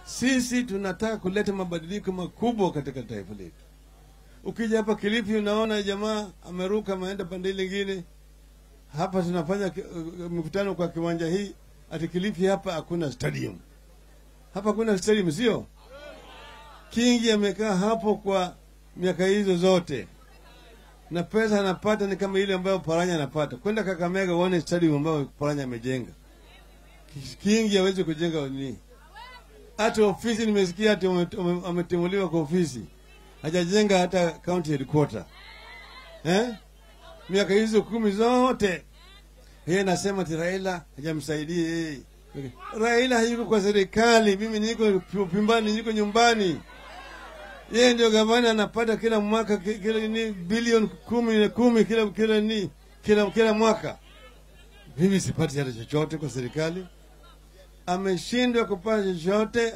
Sisi tunataka kuleta mabadiliko makubwa katika taifa letu. Ukija hapa Kilifi, unaona jamaa ameruka ameenda pande ile ingine. Hapa tunafanya ki- uh, mikutano kwa kiwanja hii, ati Kilifi hapa hakuna stadium, hapa hakuna stadium, sio? Kingi amekaa hapo kwa miaka hizo zote na pesa anapata ni kama ile ambayo Paranya anapata. Kwenda Kakamega uone stadium ambayo Paranya amejenga. Kingi hawezi kujenga nini? Hata ofisi nimesikia hata ame- ame- ametimuliwa kwa ofisi, hajajenga hata county headquarter eh? Miaka hizo kumi zote yeye nasema ati Raila hajamsaidia yeye. Raila hayuko kwa serikali, mimi niko Pimbani, niko nyumbani. Yeye ndio gavana anapata kila mwaka ki- kila ni bilioni kumi na kumi kila kila ni kila kila mwaka. Mimi sipati hata chochote kwa serikali. Ameshindwa kupata chochote.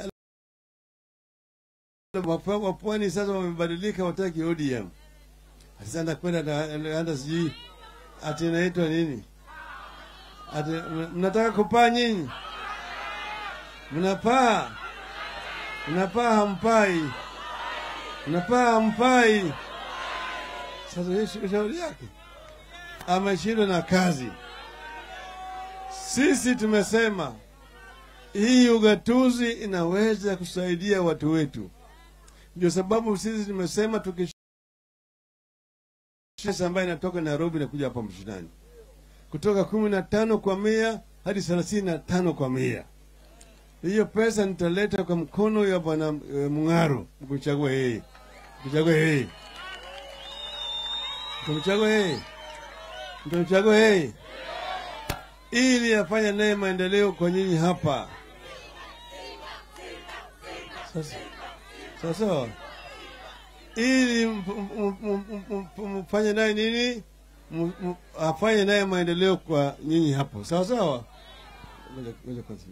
Wapa- Wapwani sasa wamebadilika, wataki ODM. Sasa anakwenda na- anaenda sijui ati inaitwa nini? Ati mna- mnataka kupaa nyinyi? Mnapaa? Mnapaa hampai? Mnapaa hampai? Sasa hii sio shauri yake, ameshindwa na kazi. Sisi tumesema hii ugatuzi inaweza kusaidia watu wetu, ndio sababu sisi tumesema tuki pesa ambayo inatoka Nairobi na kuja hapa mashinani kutoka kumi na tano kwa mia hadi thelathini na tano kwa mia. Hiyo pesa nitaleta kwa mkono ya bwana e, Mung'aro, mkuchagua yeye, mkuchagua yeye, mkumchagua yeye, mtamchagua yeye ili afanye naye maendeleo kwa nyinyi hapa. Sasa sasa ili m- m- m- m- m- mfanye naye nini, M- m- afanye naye maendeleo kwa nyinyi hapo, sawa sawa. Ngoja- ngoja kwanza.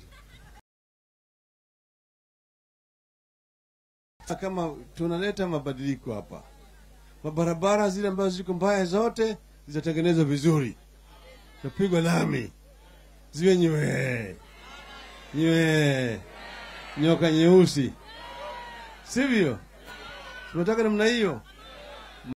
Kama tunaleta mabadiliko hapa, mabarabara zile ambazo ziko mbaya zote zitatengenezwa vizuri, tapigwa lami, ziwe nyewe nyewe, nyoka nyeusi, sivyo? Tunataka namna hiyo.